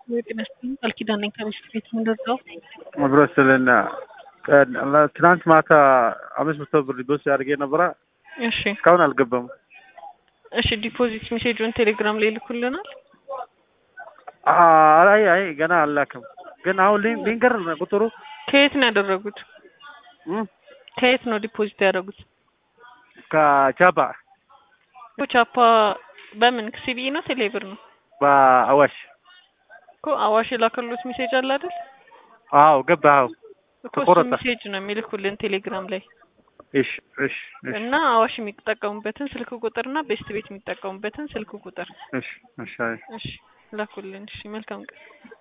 ጤና ይስጥልኝ ቃል ኪዳን ነኝ ከሚስት ቤት ምንደርሰው አብሮ ስልና ትናንት ማታ አምስት መቶ ብር ዲፖዚት አድርጌ ነበረ። እሺ እስካሁን አልገባም። እሺ ዲፖዚት ሜሴጁን ቴሌግራም ላይ ይልኩልናል። አይ አይ ገና አላክም። ግን አሁን ሊን- ሊንገር ቁጥሩ ከየት ነው ያደረጉት? እም፣ ከየት ነው ዲፖዚት ያደረጉት? ከቻባ ቻፓ በምን ሲቢኢ ነው ቴሌብር ነው በአዋሽ እኮ አዋሽ የላከሉት ሜሴጅ አለ አይደል? አዎ ገባ። አዎ እኮ እሱ ተቆረጠ። ሜሴጅ ነው የሚልኩልን ቴሌግራም ላይ እሺ እሺ እሺ እና አዋሽ የሚጠቀሙበትን ስልክ ቁጥር እና ቤስት ቤት የሚጠቀሙበትን ስልክ ቁጥር እሺ እሺ አይ እሺ ላኩልን። እሺ መልካም ቀን